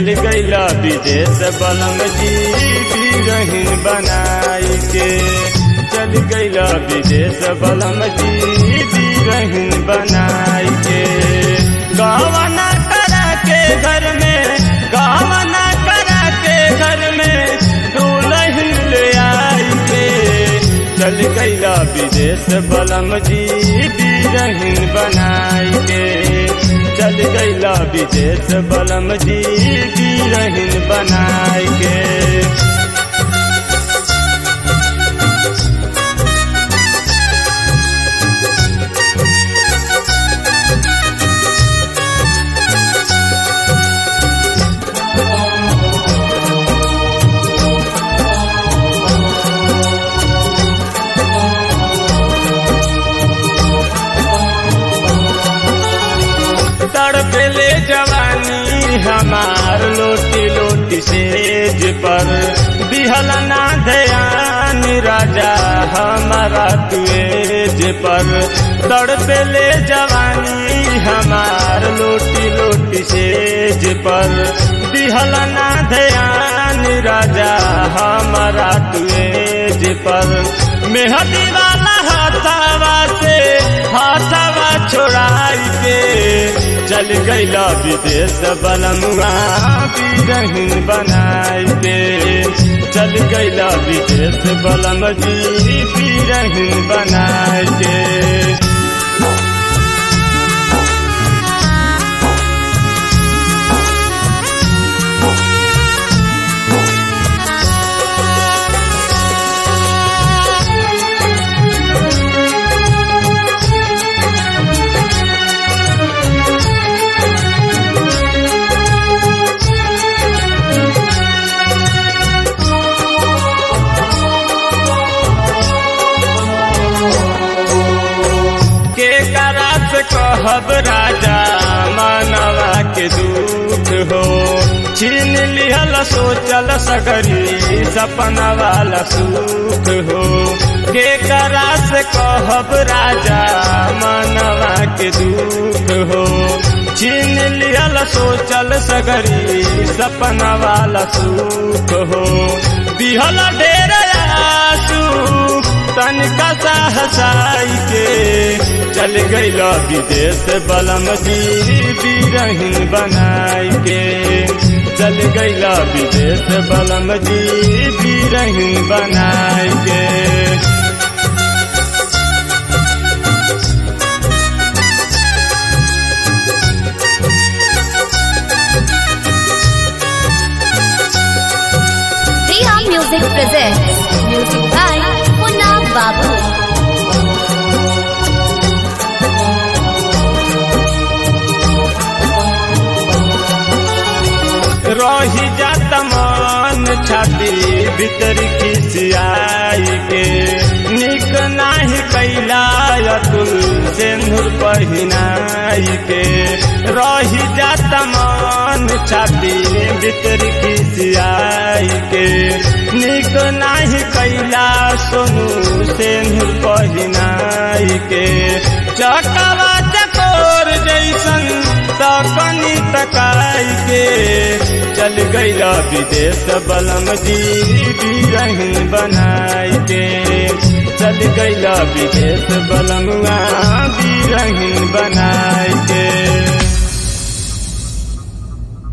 चल गईला विदेश बलम जी रहीन बनाई के चल गईला विदेश बलम जी रहीन बनाई के गावना करा के घर में गावना करा के घर में दुल्हन ले आई के चल गईला विदेश बलम जी रहीन बनाई के चल गईला विदेश बलम जी रहीन बनाई के तड़पेले जवानी हमार लोटी लोटी सेज पर दिहल ना ध्यान राजा हमारा तुएज पर तड़पेले जवानी हमार लोटी लोटी सेज पर दिहल ना ध्यान राजा हमारा तुएज पर मेहदी वाला हाथावा से हाथावा छोड़ाई के चल गईला विदेश बलमुआ रहीन बनाई के चल गईला विदेश बलम जी रहीन बनाई के के करा से कहब राजा मानवा के दूत हो छीन लिहल सोचल सगरी सपना वाला सुख हो के करा से कहब राजा मानवा के दूत हो छीन लिहल सोचल सगरी सपना वाला सुख हो दिहल ढेर आसू तनिका सा हसाई के चल गईला विदेश बलम जी रहीन बनाई के चल गईला विदेश बलम जी रहीन बनाई के Dia Music presents music by Munna Babu. रही जात मन छाती भीतर खिसियाई के निक नाही कैला अतुल सिंदूर पहिनाई के रही जात मन छाती भीतर खिसियाई के निक नाही कैला सोनू सिंदूर पहिनाई के चकवा चकोर जैसन तकनी तकाई के चल गईला विदेश बलम जी रहीन बनाई के चल गईला विदेश बलमुआ रहीन बनाई